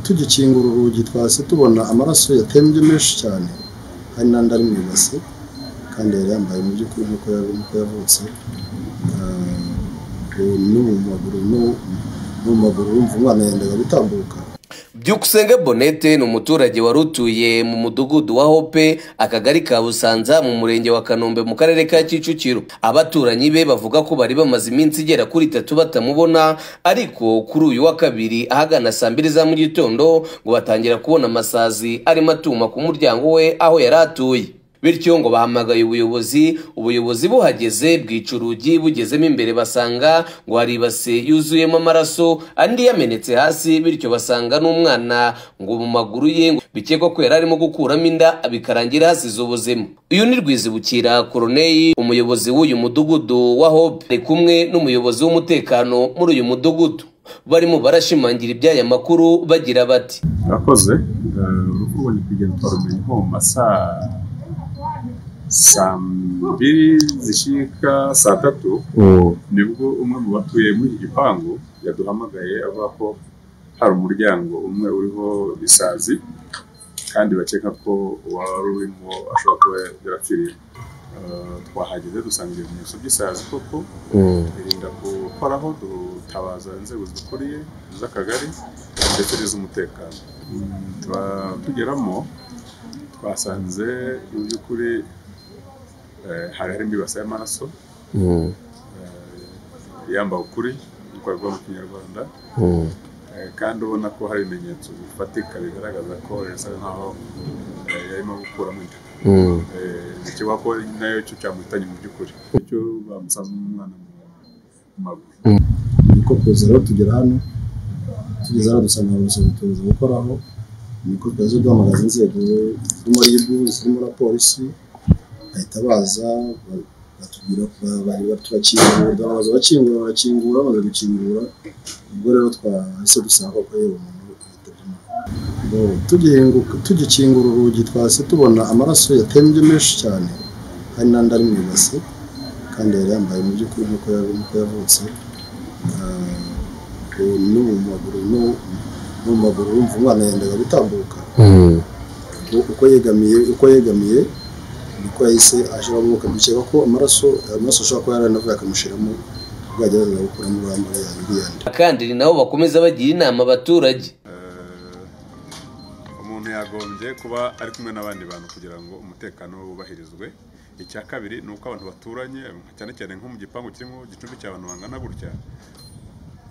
tugikingura urugi twahise tubona amaraso yatembye menshi cyane hari n'andi ari mu ibase kandi yari yambaye mu by'ukuri nk'uko yavutse no mu maguru no mu maguru urumva umwana yendaga gutambuka byukusenge bonete ni umuturage wari utuye mu mudugudu wa hope akagari ka busanza mu murenge wa kanombe mu karere ka kicukiro abaturanyi be bavuga ko bari bamaze iminsi igera kuri itatu batamubona ariko kuri uyu wa kabiri ahagana saa mbiri za mu gitondo ngo batangira kubona amasazi arimo atuma ku muryango we aho yari atuye bityo ngo bahamagaye ubuyobozi ubuyobozi buhageze bwica urugi bugezemo imbere basanga ngo hari ibase yuzuyemo amaraso andi yamenetse hasi bityo basanga n'umwana ngo mu maguru ye ngo bikekwa ko yari arimo gukuramo inda bikarangira hasize ubuzima uyu ni rwizibukira koroneyi umuyobozi w'uyu mudugudu wa hope ari kumwe n'umuyobozi w'umutekano muri uyu mudugudu barimo barashimangira iby'aya makuru bagira bati murakoze urupfu ubonye kugenda twarumenye nko mu masaa saa mbiri zishyika saa tatu nibwo umwe mu batuye muri iki gipangu yaduhamagaye avuga ko hari umuryango umwe uriho isazi kandi bakeka ko uwari urimo ashobora kuba yarapfiriye twahageze dusanga ibimenyetso by'isazi koko birinda gukoraho dutabaza inzego zidukuriye z'akagari ndetse n'iz'umutekano tugeramo twasanze mu by'ukuri hari harimo ibasa y'amaraso yambaye ukuri bikorwa mu kinyarwanda kandi ubona ko hari ibimenyetso bifatika bigaragaza ko yasa nkaho yarimo gukuramo inda kiba ko nayo cyo cyamuhitanye mu by'ukuri icyo bamusanze umwana mu maguru niko kuza rero tugera hano tugeze hano dusanga abayobozi tuza gukoraho niko twaje duhamagaza inzego zirimo ribu zirimo na polisi bahita baza batubwira ko bari turakingura baraza bakingura barakingura bamaze gukingura ubwo rero twahise dusanga ko yewe umuntu yitabye tugikingura urugi twahise tubona amaraso yatembye menshi cyane hari n'andi ari mu ibase kandi yari yambaye mu by'ukuri nk'uko yavutse no mu maguru no mu maguru urumva umwana yendaga gutambuka uko yegamiye uko yegamiye niko yahise ashiramo bakamukeka ko amaraso amaraso ashobora kuba yaranavuye akamushiramo bwajya bazana gukuramo urambara yandi yandi kandi ni nabo bakomeza bagira inama abaturage umuntu yagombye kuba ari kumwe n'abandi bantu kugira ngo umutekano we wubahirizwe icya kabiri ni uko abantu baturanye cyane cyane nko mu gipangu kirimo gicumbi cy'abantu bangana gutya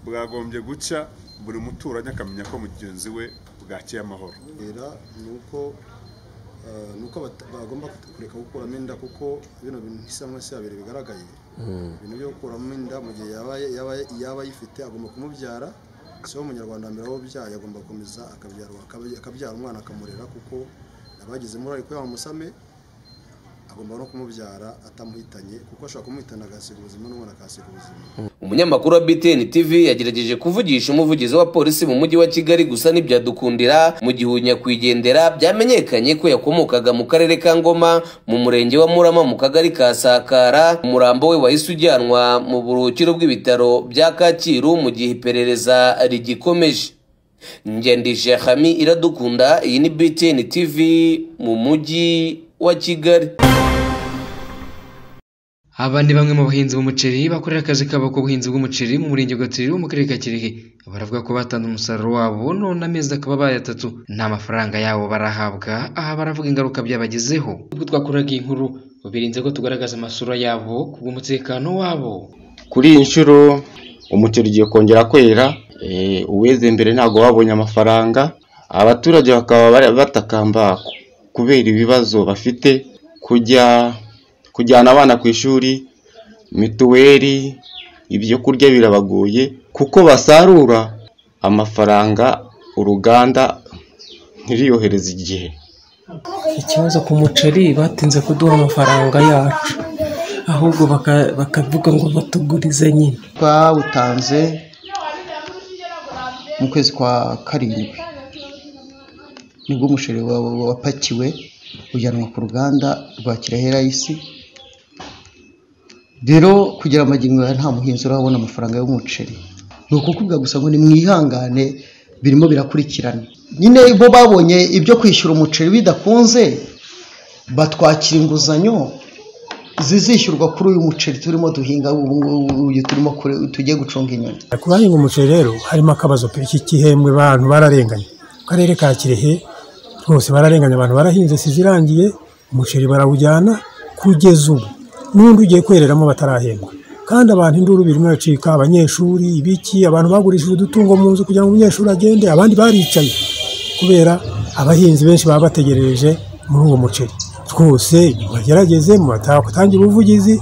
bwagombye gucya buri muturanyi akamenya ko mugenzi we bwakiye amahoro ni uko ni uko bagomba kureka gukuramo inda kuko bino bintu nk'isamwa se yabiri bigaragaye ibintu byo gukuramo inda mu gihe yaba ayifite agomba kumubyara si wo munyarwanda mbere w'ubyaye agomba gukomeza akabyara umwana akamurera kuko abagize muri ko yamusame agomba no kumubyara atamuhitanye kuko ashobora kumuhitana agasiga ubuzima n'umwana akahasiga ubuzima umunyamakuru wa BTN TV yagerageje kuvugisha umuvugizi wa polisi mu mujyi wa Kigali gusa ntibyadukundira mu gihe nyakwigendera byamenyekanye ko yakomokaga mu karere ka Ngoma mu murenge wa Murama mu kagari ka Sakara umurambo we wahise ujyanwa mu buruhukiro bw'ibitaro bya Kacyiru mu gihe iperereza rigikomeje ngendije Hami iradukunda iyi ni BTN TV mu mujyi wa Kigali aba ni bamwe mu bahinzi b'umuceri bakorera akazi kabo k'ubuhinzi bw'umuceri mu murenge wa Gatsibo mu karere ka Kirehe baravuga ko batanze umusaruro wabo none amezi akaba bayatatu nta mafaranga yabo barahabwa aha baravuga ingaruka byabagezeho ubwo twakoraga inkuru birinze ko tugaragaza amasura yabo ku bw'umutekano wabo kuri iyi nshuro umuceri ugiye kongera kwera uweze mbere ntabwo babonye amafaranga abaturage bakaba batakamba kubera ibibazo bafite kujya kujyana abana ku ishuri mituweli ibyo kurya birabagoye kuko basarura amafaranga uruganda ntiriyohereze igihe ikibazo ku muceri batinze kuduha amafaranga yacu ahubwo bakavuga ngo batugurize nyine twawutanze mu kwezi kwa karindwi nibwo umuceri wapakiwe ujyanwa ku ruganda rwa kirehe rayisi rero kugira amagingo nta muhinzi urabona amafaranga y'umuceri ni ukukubwa gusa ngo ni mwihangane birimo birakurikirana nyine bo babonye ibyo kwishyura umuceri bidakunze batwakira inguzanyo zizishyurwa kuri uyu muceri turimo duhinga ubu ngubu uyu turimo kure- tugiye gucunga inyoni ku bahinga umuceri rero harimo akabazo pe iki gihembwe abantu bararenganye mu karere ka kirehe rwose bararenganye abantu barahinze sizirangiye umuceri barawujyana kugeza ubu n'undi ugiye kwereramo batarahembwa kandi abantu induru birimo bacika abanyeshuri ibiki abantu bagurishije udutungo mu nzu kugira ngo umunyeshuri agende abandi baricaye kubera abahinzi benshi baba bategerereje muri uwo muceri twose mubagerageze mubatangire ubuvugizi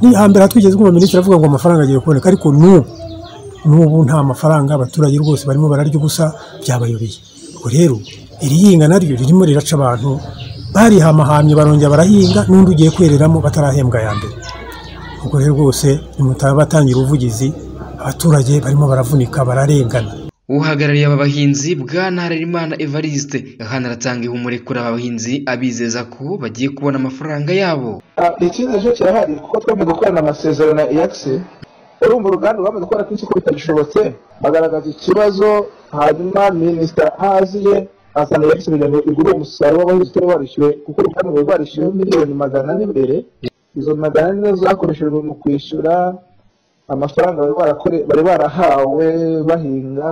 ni hambere hatwigeze kumva minisitiri avuga ngo amafaranga agiye kuboneka ariko n'ubu n'ubu nta mafaranga abaturage rwose barimo bararya ubusa byabayobeye ubwo rero iri hinga naryo ririmo riraca abantu barihamahamye barongera barahinga n'undi ugiye kwereramo batarahembwa aya mbere ubwo rero rwose nimutaba batangira ubuvugizi abaturage barimo baravunika bararengana uhagarariye aba bahinzi bwana harerimana evariste hanaratanga ihumure kuri aba bahinzi abizeza ko bagiye kubona amafaranga yabo Ah, ikindi nacyo kirahari kuko twamaze gukorana amasezerano ya egisi urumva uruganda rwamaze gukora kenshi ko bitagishobotse agaragaza ikibazo hanyuma minisita ahaziye asana egisi kugira ngo igure umusaruro w'abahinzi utari warishyuwe kuko uruganda rwari rwarishyuwe miliyoni magana ane mbere izo magana ane nizo zakoreshejwe mu kwishyura amafaranga bari barakore- bari barahawe bahinga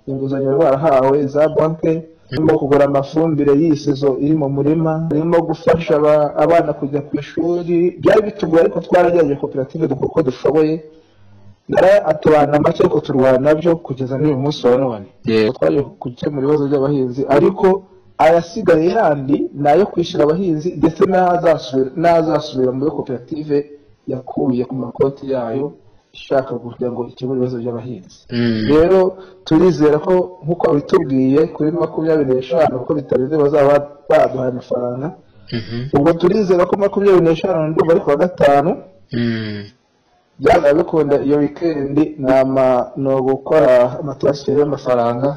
inguzanyo bari barahawe za banki irimo kugura amafumbire y'isizo iri mu murima irimo gufasha aba- abana kujya ku ishuri byari bitugoye ariko twaragerageje koperative dukora uko dushoboye Nara atubana make ariko turwana nabyo kugeza n'uyu munsi wa none twaje gukemura ibibazo by'abahinzi ariko ayasigaye yandi ni ayo kwishyura abahinzi ndetse n'azasubira n'azasubira muri koperative yakuye ku makoti yayo ishaka kugira ngo ikemure ibibazo by'abahinzi rero turizera ko nk'uko babitubwiye kuri makumyabiri n'eshanu kuko bitarenze bazaba baduhaye amafaranga ubwo turizera ko makumyabiri n'eshanu ndumva ari kuwa gatanu byaba bikunda iyo wikendi ni ama- ni ugukora amatasiyeri y'amafaranga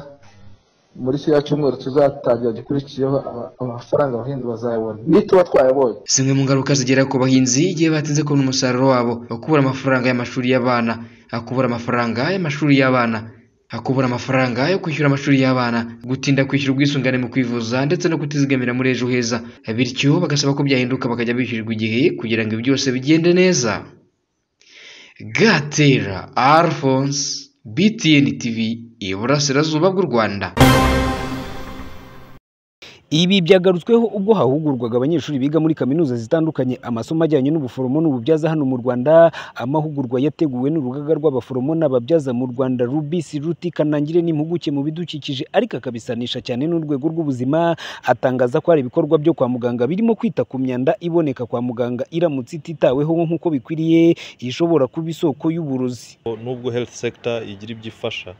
muri kiriya cyumweru tuzatangira gikurikiyeho ama- amafaranga abahinzi bazayabona nituba twayabonye zimwe mu ngaruka zigera ku bahinzi igihe batinze kubona umusaruro wabo kubura amafaranga y'amashuri y'abana kubura amafaranga y'amashuri y'abana kubura amafaranga yo kwishyura amashuri y'abana gutinda kwishyura ubwisungane mu kwivuza ndetse no kutizigamira muri ejo heza bityo bagasaba ko byahinduka bakajya bishyurirwa igihe kugira ngo ibi byose bigende neza gatera alphonse btn tv iburasirazuba bw'u rwanda Ibi byagarutsweho ubwo hahugurwaga abanyeshuri biga muri kaminuza zitandukanye amasomo ajyanye n'ubuforomo n'ububyaza hano mu Rwanda. Amahugurwa yateguwe n'urugaga rw'abaforomo n'ababyaza mu Rwanda Rubisi Ruti kanangire n'impuguke mu bidukikije ariko akabisanisha cyane n'urwego rw'ubuzima. Atangaza ko hari ibikorwa byo kwa muganga birimo kwita ku myanda iboneka kwa muganga iramutse ititaweho nk'uko bikwiriye ishobora kuba isoko y'uburozi. nubwo health sector igira ibyo ifasha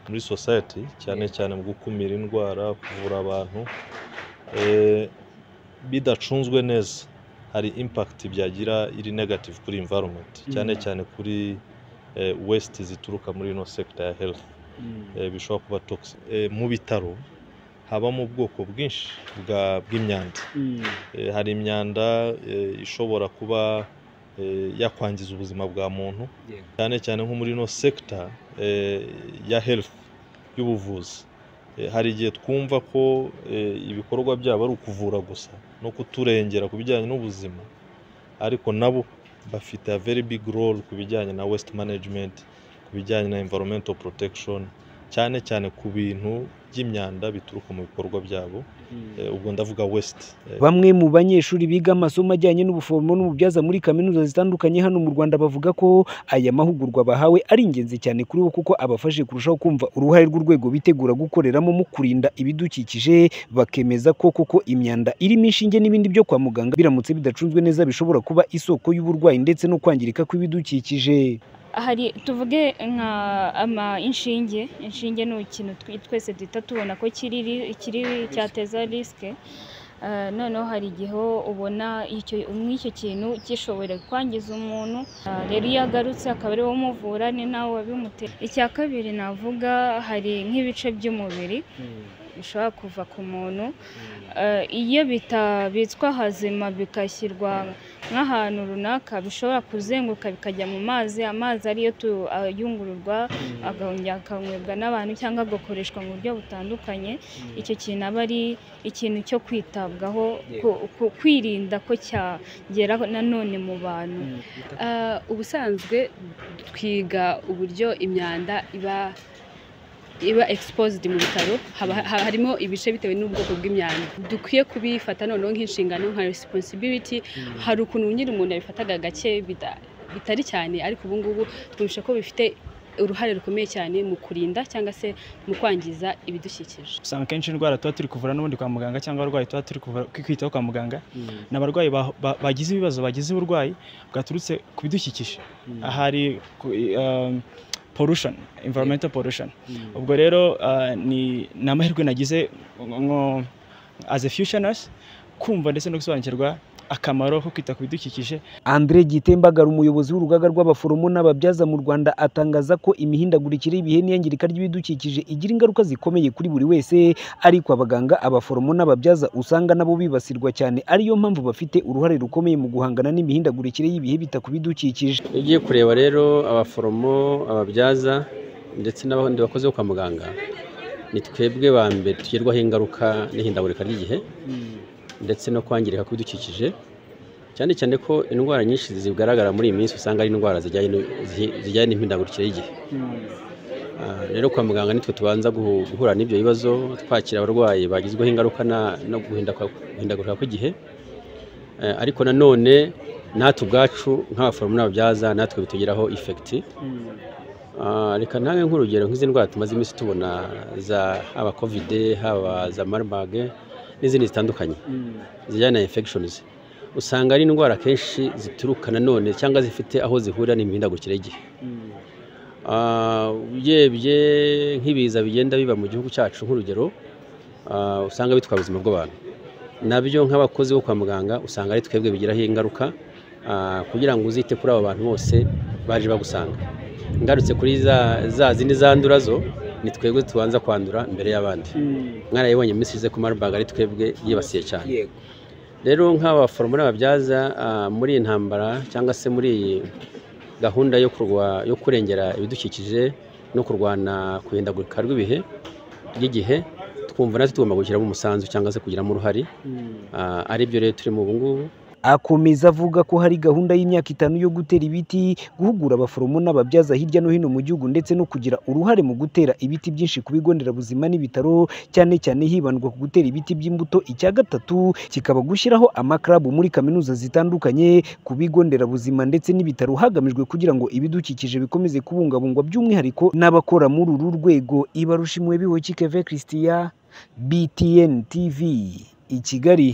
muri society cyane cyane mu gukumira indwara kuvura abantu eh, bidacunzwe neza hari impact byagira iri negative kuri environment cyane cyane kuri eh, waste zituruka muri ino sector ya health eh, bishobora kuba toxic Eh, mu bitaro habamo ubwoko bwinshi bwa- bw'imyanda Eh, hari imyanda eh, ishobora kuba eh, yakwangiza ubuzima bwa muntu cyane cyane nko muri ino sekita eh, ya health y'ubuvuzi Eh, hari igihe twumva ko eh, ibikorwa byabo ari ukuvura gusa no kuturengera ku bijyanye n'ubuzima ariko nabo bafite a very big role ku bijyanye na waste management ku bijyanye na environmental protection cyane cyane ku bintu by'imyanda bituruka mu bikorwa byabo Eh, ubwo ndavuga waste Eh, Bamwe mu banyeshuri biga amasomo ajyanye n'ubuforomo n'ububyaza muri kaminuza zitandukanye hano mu Rwanda bavuga ko aya mahugurwa bahawe ari ingenzi cyane kuri bo kuko abafashe kurushaho kumva uruhare rw'urwego bitegura gukoreramo mu kurinda ibidukikije bakemeza ko koko imyanda irimo inshinge n'ibindi byo kwa muganga biramutse bidacunzwe neza bishobora kuba isoko y'uburwayi ndetse no kwangirika kw'ibidukikije. hari tuvuge nka ama inshinge inshinge ni ikintu twi- twese duhita tubona ko kiri ri- kiri cyateza risike Eh, noneho hari igihe ubona icyo nk'icyo kintu gishobora kwangiza umuntu Eh, rero iyo agarutse akaba ariwe umuvura ni nawe wabimuteye icya kabiri navuga hari nk'ibice by'umubiri bishobora kuva ku muntu Eh, iyo bitabitswa hazima bigashyirwa nk'ahantu runaka bishobora kuzenguruka bikajya mu mazi amazi ariyo tu- ayungururwa agahongera akanywebwa n'abantu cyangwa agakoreshwa mu buryo butandukanye icyo kintu aba ari ikintu cyo kwitabwaho ku- ku- kwirinda ko cyagera nanone mu bantu Ah, ubusanzwe twiga uburyo imyanda iba iba exposed mu bitaro haba haba harimo ibice bitewe n'ubwoko bw'imyanda dukwiye kubifata noneho nk'inshingano nka responsibility Mm. hari ukuntu nyine umuntu yabifataga gake bita- bitari cyane ariko ubu ngubu twumvisha ko bifite uruhare rukomeye cyane mu kurinda cyangwa se mu kwangiza ibidukikije usanga akenshi indwara tuba turi kuvura n'ubundi kwa muganga cyangwa abarwayi tuba turi kuvura kwitaho kwa muganga ni abarwayi ba- ba- bagize ibibazo bagize uburwayi bwaturutse ku bidukikije ahari ku- um, pollution environmental pollution Mm. ubwo rero uh, ni ni amahirwe nagize nko as a future nurse kumva ndetse no gusobanukirwa akamaro ko kwita ku bidukikije Andre Gitembagara umuyobozi w'urugaga rw'abaforomo n'ababyaza mu Rwanda atangaza ko imihindagurikire y'ibihe n'iyangirika ry'ibidukikije igira ingaruka zikomeye kuri buri wese ariko abaganga abaforomo n'ababyaza usanga nabo bibasirwa cyane ariyo mpamvu bafite uruhare rukomeye mu guhangana n'imihindagurikire y'ibihe bita ku bidukikije iyo ugiye kureba rero abaforomo ababyaza ndetse n'abandi bakozi bo kwa muganga ni twebwe ba mbere tugerwaho ingaruka n'ihindagurika ry'igihe ndetse no kwangirika kw'ibidukikije cyane cyane ko indwara nyinshi zigaragara muri iyi minsi usanga ari indwara zijyanye no- zihi- zijyanye n'imihindagurikire y'igihe Ah, rero kwa muganga nitwe tubanza guhu- guhura n'ibyo bibazo twakira abarwayi bagizweho ingaruka na- no guhinda kwa- guhindagurika kw'igihe Eh, ariko nanone natwe ubwacu nk'abaforomo n'ababyaza natwe bitugiraho ifekiti Ah, reka ntange nk'urugero nk'izi ndwara tumaze iminsi tubona za haba kovide haba za marburg n'izindi zitandukanye zijyana na infections usanga ari indwara akenshi zituruka nanone cyangwa zifite aho zihurira n'imihindagurikire y'igihe Ah, urebye nk'ibiza bigenda biba mu gihugu cyacu nk'urugero ah, usanga bitwara ubuzima bw'abantu nabyo nk'abakozi bo kwa muganga usanga ari twebwe bigiraho ingaruka ah, kugira ngo uzite kuri abo bantu bose baje bagusanga ngarutse kuri za za zindi zandura zo ni twebwe tubanza kwandura mbere y'abandi mwarayibonye mu minsi ishize ku marubanga ari twebwe yibasiye cyane rero nk'abaforomo n'ababyaza ah, muri iyi ntambara cyangwa se muri iyi gahunda yo kurwa- yo kurengera ibidukikije no kurwana kuhindagurika rw'ibihe ry'igihe twumva natwe tugomba gushyiramo umusanzu cyangwa se kugiramo uruhare Ah, aribyo rero turimo ubu ngubu Akomeza avuga ko hari gahunda y'imyaka itanu yo gutera ibiti, guhugura abaforomo n'ababyaza hirya no hino mu gihugu ndetse no kugira uruhare mu gutera ibiti byinshi ku bigo nderabuzima n'ibitaro, cyane cyane hibandwa ku gutera ibiti by'imbuto. Icya gatatu kikaba gushyiraho amakarabu muri kaminuza zitandukanye ku bigo nderabuzima ndetse n'ibitaro hagamijwe kugira ngo ibidukikije bikomeze kubungabungwa by'umwihariko n'abakora muri uru rwego. Ibarushimwe bihoki Keve Christian, BTN TV, i Kigali.